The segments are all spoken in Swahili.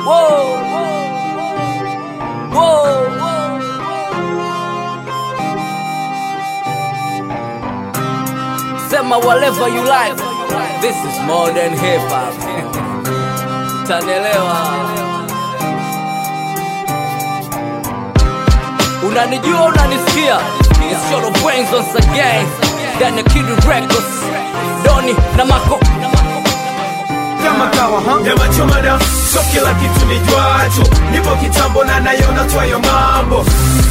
Whoa. Whoa. Sema whatever you like. This is more than hip hop. Tanelewa. Unanijua, unanisikia? It's Short of Brains once again. Ndani ya Kid Records. Doni na Mako. kama kawa ha? nyama choma na so kila kitu ni jwacho nipo kitambo na nayona twayo mambo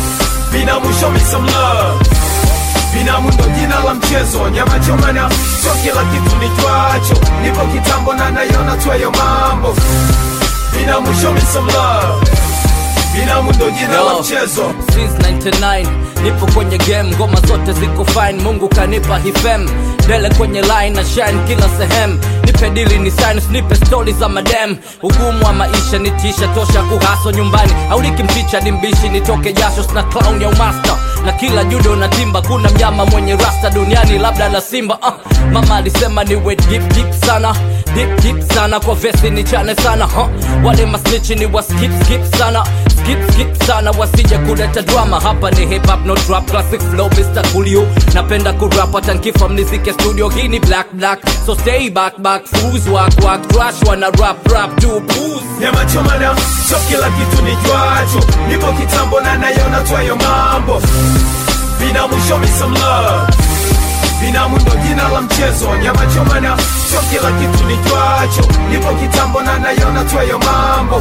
binamu show me some love binamu ndo jina la mchezo nyama choma na so kila kitu ni jwacho nipo kitambo na nayona twayo mambo binamu show me some love binamu ndo jina la Yo, mchezo since 99 nipo kwenye game ngoma zote ziko fine mungu kanipa hifem dele kwenye line na shine kila sehemu nipe dili ni science nipe stori za madem ugumu wa maisha nitisha tosha kuhaso nyumbani auliki mchicha ni mbishi nitoke jasho sina clown ya umasta na kila judo na timba kuna mnyama mwenye rasta duniani labda la simba uh, mama alisema niwe deep deep sana deep deep sana kwa vesi ni chane sana huh? wale masnichi ni wa skip skip sana skip skip sana wasije kuleta drama hapa ni hip hop no trap classic flow Mr. Coolio napenda kurap hata nkifa mnizike studio hii ni black black so stay back back fools wak wak trash wana rap rap do booze nyama choma na so kila kitu ni jwacho nipo kitambo na nayona twayo mambo binamu show me some love binamu ndo jina la mchezo nyama choma na so kila kitu ni jwacho nipo kitambo na nayona twayo mambo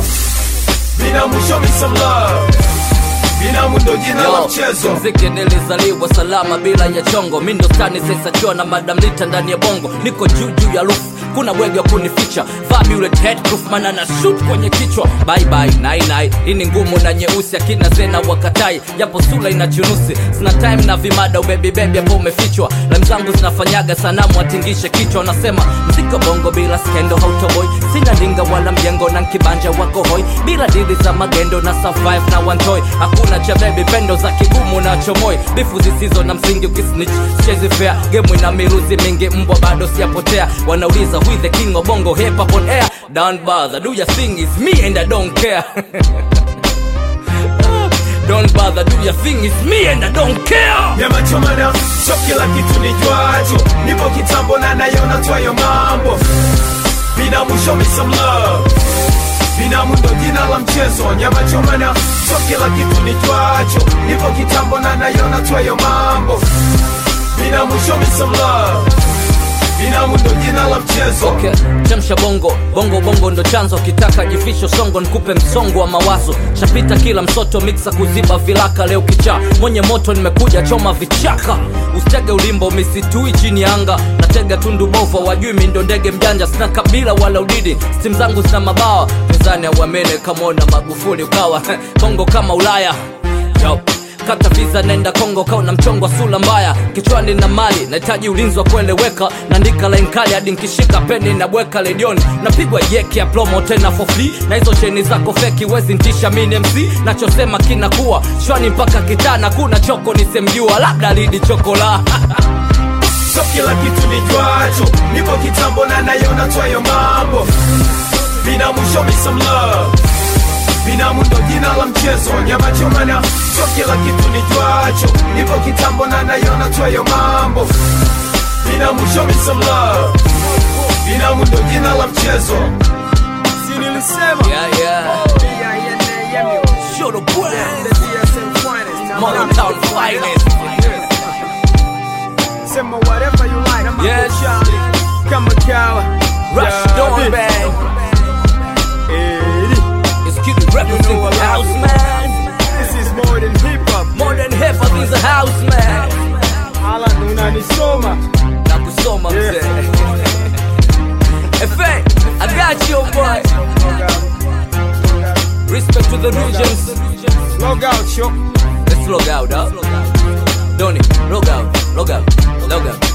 binamu show me some love binamu ndo jina la Yo, mchezo mziki nilizaliwa salama bila ya chongo mi ndo stani sensachua na madam lita ndani ya bongo niko juu juu ya roof kuna bwege wa kunificha Fabulous headproof mana na shoot kwenye kichwa bye bye nai nai hii ni ngumu na nyeusi akina zena wakatai japo sula ina chunusi sina time na vimada ubebi bebi hapo umefichwa lam zangu zinafanyaga sanamu atingishe kichwa wanasema mziko bongo bila skendo hautoboi sina ndinga wala mjengo na nkibanja wako hoi bila dili za magendo na survive na wantoi hakuna cha bebi pendo za kigumu na chomoi bifu zisizo na msingi ukisnitch chezi fair gemu ina miruzi mingi mbwa bado siyapotea wanauliza who is the king of bongo hip hop on air don't bother do your thing is me and I don't care don't bother do your thing is me and I don't care nyama choma na so kila kitu ni jwacho nipo kitambo na nayona twayo mambo binamu show me some love binamu ndo jina la mchezo nyama choma na so kila kitu ni jwacho nipo kitambo na nayona twayo mambo binamu show me some love binamu ndo jina la mchezo okay. chemsha bongo bongo bongo ndo chanzo kitaka jifisho songo nikupe msongo wa mawazo shapita kila msoto miksa kuziba vilaka leo kichaa mwenye moto nimekuja choma vichaka usitege ulimbo misitui chini ya anga natega tundu bova wajui mi ndo ndege mjanja sina kabila wala udidi stim zangu zina mabawa pinzani auamene kamwona magufuli ukawa bongo kama ulaya Yo kata visa nenda kongo kauna mchongo wa sula mbaya kichwani na mali nahitaji ulinzi wa kueleweka naandika line kali hadi nkishika peni na bweka ledioni napigwa yeki ya plomo tena for free na hizo cheni zako feki wezi ntisha mini mc nachosema kinakuwa shwani mpaka kitana kuna choko nisemjua labda lidi chokola so kila kitu ni jwacho nipo kitambo na nayona twayo mambo binamu show me some love binamu ndo jina la mchezo nyama choma na so kila kitu ni jwacho nipo kitambo na nayona twayo mambo binamu show me some love binamu ndo jina la mchezo si nilisema yeah, yeah. Show the brand. Modern town finest. Sema whatever you like Yes. kama kawa Rush Dawn Band. It's Kid Records in the house, man. This is more than hip hop More than hip hop is a house, man. Ala unanisoma Na kusoma mzee. Efe, I got you, boy. Respect to the regions. Log out yo Let's log out, huh? Donny, log out, log out, log out.